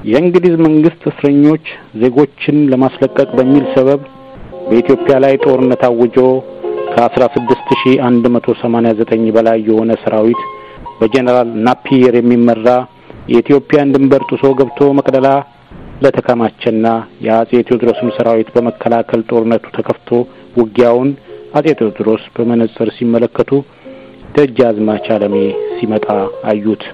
የእንግሊዝ መንግስት እስረኞች ዜጎችን ለማስለቀቅ በሚል ሰበብ በኢትዮጵያ ላይ ጦርነት አውጆ ከ16189 በላይ የሆነ ሰራዊት በጀነራል ናፒየር የሚመራ የኢትዮጵያን ድንበር ጥሶ ገብቶ መቅደላ ለተከማቸና የአጼ ቴዎድሮስን ሰራዊት በመከላከል ጦርነቱ ተከፍቶ ውጊያውን አጼ ቴዎድሮስ በመነጽር ሲመለከቱ ደጃዝማች አለሜ ሲመጣ አዩት።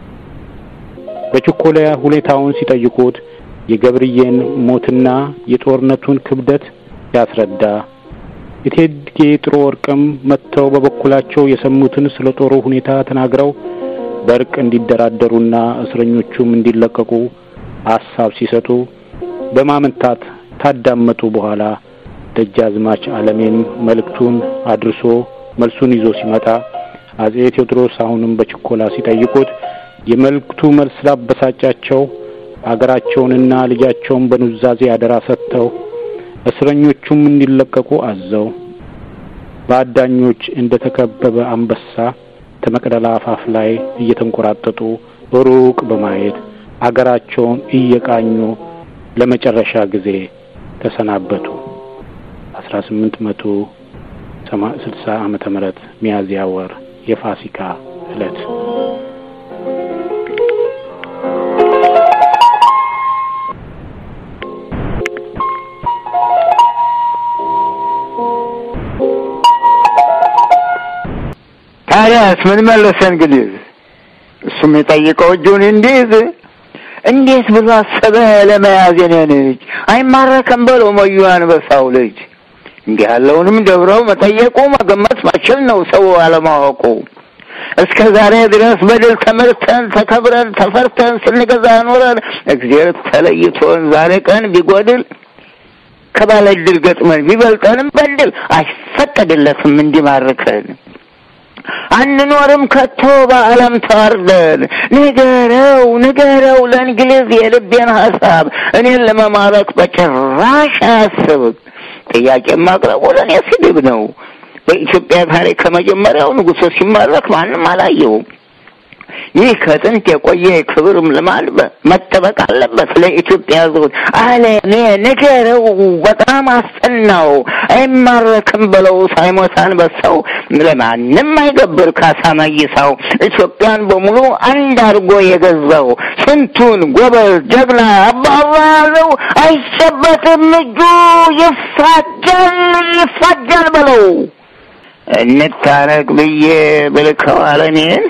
በችኮላ ሁኔታውን ሲጠይቁት የገብርዬን ሞትና የጦርነቱን ክብደት ያስረዳ። እቴጌ ጥሩ ወርቅም መጥተው በበኩላቸው የሰሙትን ስለ ጦሩ ሁኔታ ተናግረው በእርቅ እንዲደራደሩና እስረኞቹም እንዲለቀቁ ሀሳብ ሲሰጡ በማመንታት ታዳመጡ። በኋላ ደጃዝማች አለሜም መልእክቱን አድርሶ መልሱን ይዞ ሲመጣ አጼ ቴዎድሮስ አሁንም በችኮላ ሲጠይቁት የመልእክቱ መልስ ላበሳጫቸው አገራቸውንና ልጃቸውን በኑዛዜ አደራ ሰጥተው እስረኞቹም እንዲለቀቁ አዘው በአዳኞች እንደ ተከበበ አንበሳ ከመቅደላ አፋፍ ላይ እየተንቆራጠጡ ሩቅ በማየት አገራቸውን እየቃኙ ለመጨረሻ ጊዜ ተሰናበቱ። አስራ ስምንት መቶ ስልሳ ዓመተ ምህረት ሚያዝያ ወር የፋሲካ ዕለት ታዲያስ ምን መለሰ እንግሊዝ? እሱም የጠየቀው እጁን እንዲይዝ እንዴት ብሎ አሰበ ለመያዝ የኔን እጅ አይማረከም በለው መዩ አንበሳው ልጅ። እንዲህ ያለውንም ደብረው መጠየቁ መገመት ማችል ነው ሰው አለማወቁ። እስከ ዛሬ ድረስ በድል ተመርተን ተከብረን ተፈርተን ስንገዛ ኖረን እግዚአብሔር ተለይቶን ዛሬ ቀን ቢጎድል ከባለ ድል ገጥመን ቢበልጠንም በድል አይፈቀድለትም እንዲማርከን። አንኖርም ከቶ በዓለም ተዋርደን። ንገረው ንገረው ለእንግሊዝ የልቤን ሀሳብ እኔን ለመማረክ በጭራሽ አያስብ። ጥያቄ ማቅረቡ ለእኔ ስድብ ነው። በኢትዮጵያ ታሪክ ከመጀመሪያው ንጉሶ ሲማረክ ማንም አላየውም። ይህ ከጥንት የቆየ ክብርም ልማድ መጠበቅ አለበት። ለኢትዮጵያ ሕዝቦች ዓለሜ ንገረው፣ በጣም አስጠናው። አይማረክም ብለው ሳይሞት አንበሳው ለማንም አይገብር ካሳ መይሳው። ኢትዮጵያን በሙሉ አንድ አድርጎ የገዛው ስንቱን ጎበዝ ጀግና አባባለው አይጨበጥም እጁ ይፋጃል ይፋጃል በለው እንታረቅ ብዬ ብልከው አለኔን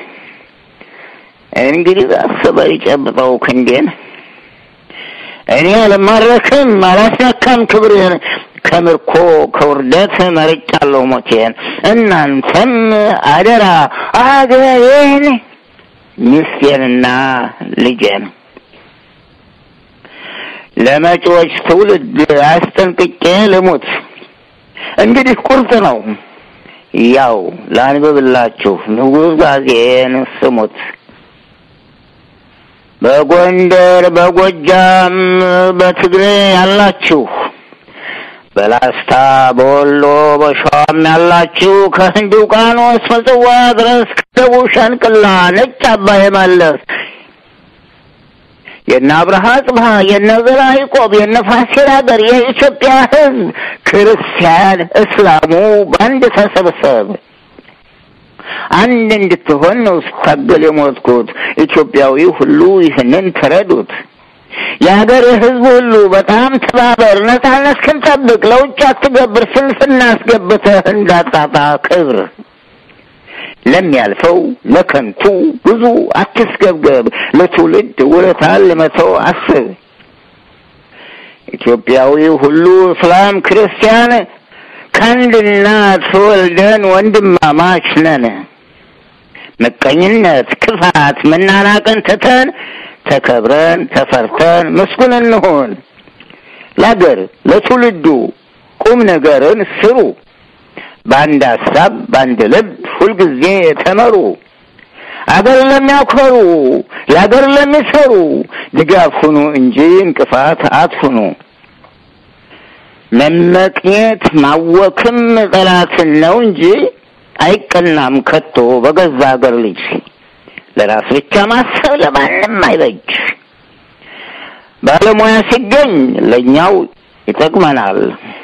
እንግዲህ አስበ ይጨብጠው ክንዴን እኔ አልማረክም አላስነካም ክብሬን ከምርኮ ከውርደት መርጫለሁ ሞቴን እናንተም አደራ አገሬን ሚስቴንና ልጄን ለመጪዎች ትውልድ አስጠንቅቄ ልሙት እንግዲህ ቁርጥ ነው ያው ላንብብላችሁ ንጉሥ ጋዜን ስሙት በጎንደር በጎጃም በትግሬ ያላችሁ በላስታ በወሎ በሸዋም ያላችሁ ከህንድ ውቅያኖስ ምጽዋ ድረስ ከደቡብ ሸንቅላ ነጭ አባይ መለስ የነ አብርሃ ጽብሃ የነ ዘራ ያዕቆብ የነ ፋሲል ሀገር የኢትዮጵያ ሕዝብ ክርስቲያን እስላሙ በአንድ ተሰብሰብ አንድ እንድትሆን ነው ስታገል የሞትኩት። ኢትዮጵያዊ ሁሉ ይህንን ተረዱት። የሀገር ህዝብ ሁሉ በጣም ተባበር፣ ነጻነት እስክንጠብቅ ለውጭ አትገብር፣ ስንፍና አስገብተህ እንዳጣጣ ክብር ለሚያልፈው ለከንቱ ብዙ አትስገብገብ፣ ለትውልድ ውለታን ለመተው አስብ። ኢትዮጵያዊ ሁሉ እስላም ክርስቲያን ከአንድ እናት ተወልደን ወንድማማች ነን። ምቀኝነት፣ ክፋት፣ መናናቅን ትተን ተከብረን ተፈርተን ምስጉን እንሆን። ለአገር ለትውልዱ ቁም ነገርን ስሩ። በአንድ ሀሳብ በአንድ ልብ ሁልጊዜ ተመሩ። አገር ለሚያኮሩ ለአገር ለሚሰሩ ድጋፍ ሁኑ እንጂ እንቅፋት አትሁኑ። መመቅኘት ማወክም ጠላትን ነው እንጂ አይቀናም ከቶ በገዛ አገር ልጅ። ለራስ ብቻ ማሰብ ለማንም አይበጅ። ባለሙያ ሲገኝ ለእኛው ይጠቅመናል።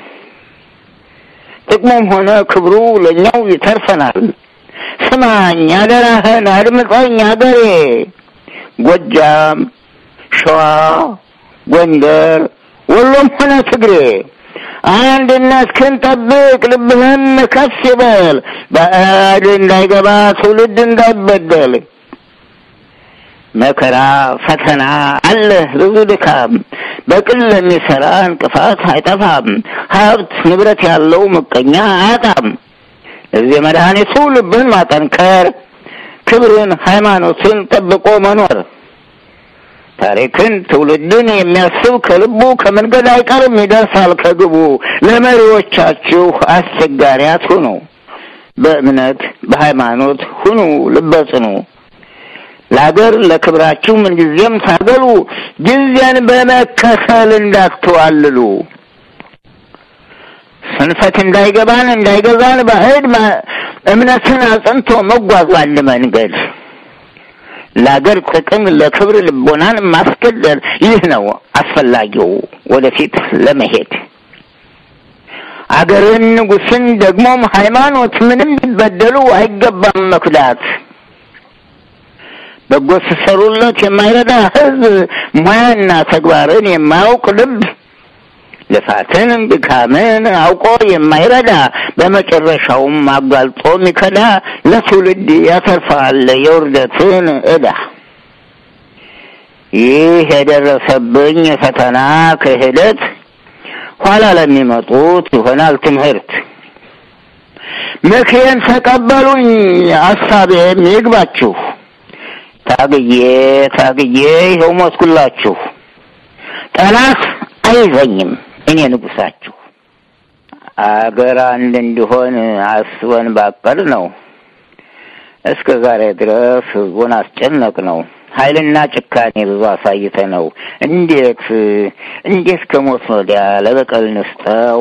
ጥቅሙም ሆነ ክብሩ ለእኛው ይተርፈናል። ስማኝ አደራህን አድምጠኝ አገሬ ጎጃም፣ ሸዋ፣ ጎንደር፣ ወሎም ሆነ ትግሬ አንድነትህን ጠብቅ፣ ልብህን ከፍ ይበል። ባዕድ እንዳይገባ ትውልድ እንዳይበደል መከራ ፈተና አለ ብዙ ድካም፣ በቅል ለሚሰራ እንቅፋት አይጠፋም። ሀብት ንብረት ያለው ምቀኛ አያጣም። እዚህ መድኃኒቱ ልብን ማጠንከር፣ ክብርን ሃይማኖትን ጠብቆ መኖር። ታሪክን ትውልድን የሚያስብ ከልቡ ከመንገድ አይቀርም ይደርሳል ከግቡ። ለመሪዎቻችሁ አስቸጋሪ አትሁኑ፣ በእምነት በሃይማኖት ሁኑ ልበጽኑ። ለአገር ለክብራችሁ ምንጊዜም ታገሉ፣ ጊዜን በመከተል እንዳትዋልሉ። ስንፈት እንዳይገባን እንዳይገዛን ባዕድ እምነትን አጽንቶ መጓዝ ባለ መንገድ ለአገር ጥቅም ለክብር ልቦናን ማስገደል ይህ ነው አስፈላጊው ወደፊት ለመሄድ። አገርን ንጉስን ደግሞም ሃይማኖት ምንም ቢበደሉ አይገባም መክዳት። በጎ ሲሰሩለት የማይረዳ ሕዝብ ሙያና ተግባርን የማያውቅ ልብ ልፋትን ድካምን አውቆ የማይረዳ በመጨረሻውም አጋልጦ የሚከዳ ለትውልድ ያተርፋል የውርደትን ዕዳ። ይህ የደረሰብኝ ፈተና ክህደት ኋላ ለሚመጡት ይሆናል ትምህርት። ምክሬን ተቀበሉኝ፣ አሳቤም ይግባችሁ። ታግዬ ታግዬ ይኸው ሞትኩላችሁ። ጠላት አይዘኝም እኔ ንጉሳችሁ። አገር አንድ እንዲሆን አስበን ባቀድ ነው። እስከ ዛሬ ድረስ ህዝቡን አስጨነቅ ነው። ኃይልና ጭካኔ ብዙ አሳይተ ነው። እንዴት እንዴት ከሞት ወዲያ ለበቀል ንስጠው።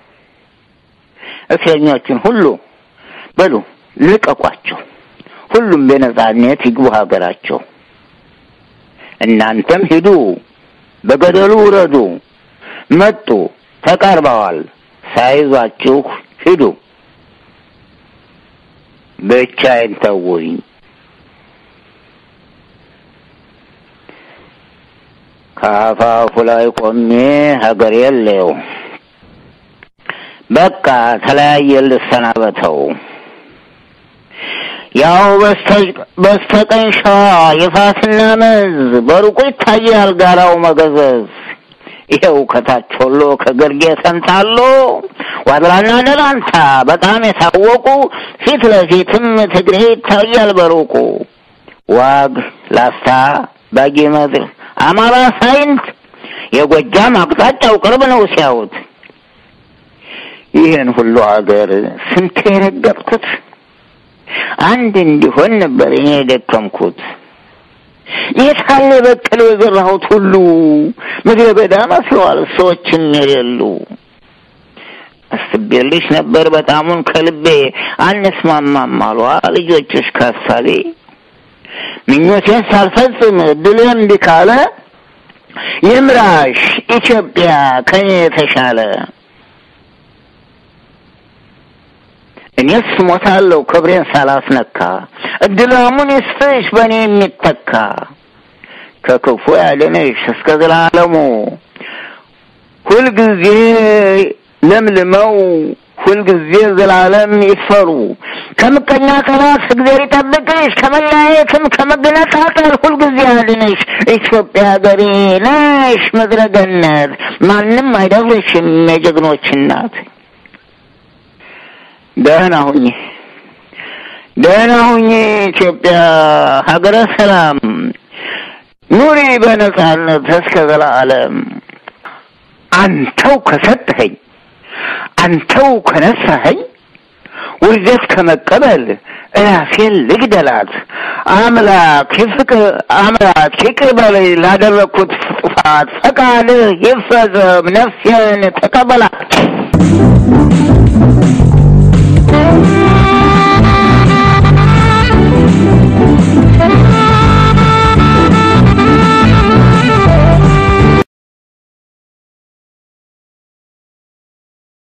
እስረኞችን ሁሉ በሉ ልቀቋቸው። ሁሉም በነጻነት ይግቡ ሀገራቸው። እናንተም ሂዱ፣ በገደሉ ውረዱ። መጡ፣ ተቃርበዋል። ሳይዟችሁ ሂዱ። ብቻዬን ተውኝ። ከአፋፉ ላይ ቆሜ ሀገር የለው በቃ ተለያየ ልሰናበተው። ያው በስተቀኝ ሸዋ የፋስና መዝ በሩቁ ይታያል ጋራው መገዘዝ። ይኸው ከታች ወሎ ከግርጌ ተንታሎ ዋድላና ደላንታ በጣም የታወቁ ፊት ለፊትም ትግሬ ይታያል በሩቁ ዋግ ላስታ ባጌ ምድር አማራ ሳይንት የጎጃም አቅጣጫው ቅርብ ነው ሲያዩት። ይህን ሁሉ ሀገር ስንት የረገጥኩት አንድ እንዲሆን ነበር እኔ የደከምኩት። የታለ የበቀለው የዘራሁት ሁሉ ምድረ በዳ መስለዋል ሰዎችም የሌሉ። አስቤልሽ ነበር በጣሙን ከልቤ አንስማማም አሏ ልጆችሽ ካሳቤ። ምኞቴን ሳልፈጽም እድሌ እምቢ ካለ ይምራሽ ኢትዮጵያ ከኔ የተሻለ። እኔስ ሞታለሁ ክብሬን ሳላስነካ እድላሙን ይስጥሽ በእኔ የሚተካ ከክፉ ያድንሽ እስከ ዘላለሙ ሁልጊዜ ለምልመው ሁልጊዜ ዘላለም ይፈሩ ከምቀኛ ጠላት እግዚአብሔር ይጠብቅሽ ከመለያየትም ከመገነጣጠል ሁልጊዜ ያድንሽ ኢትዮጵያ ሀገሬ ነሽ ምድረ ገነት ማንም አይደፍርሽም የጀግኖች እናት ደህና ሁኚ ደህና ሁኚ ኢትዮጵያ ሀገረ ሰላም ኑሪ በነጻነት እስከ ዘላለም አንተው ከሰጠኸኝ አንተው ከነሳኸኝ ውርደት ከመቀበል እራሴን ልግደላት። አምላክ ይፍቅር አምላክ ይቅር በለኝ ላደረግኩት ጥፋት፣ ፈቃድህ ይፈጸም፣ ነፍሴን ተቀበላት።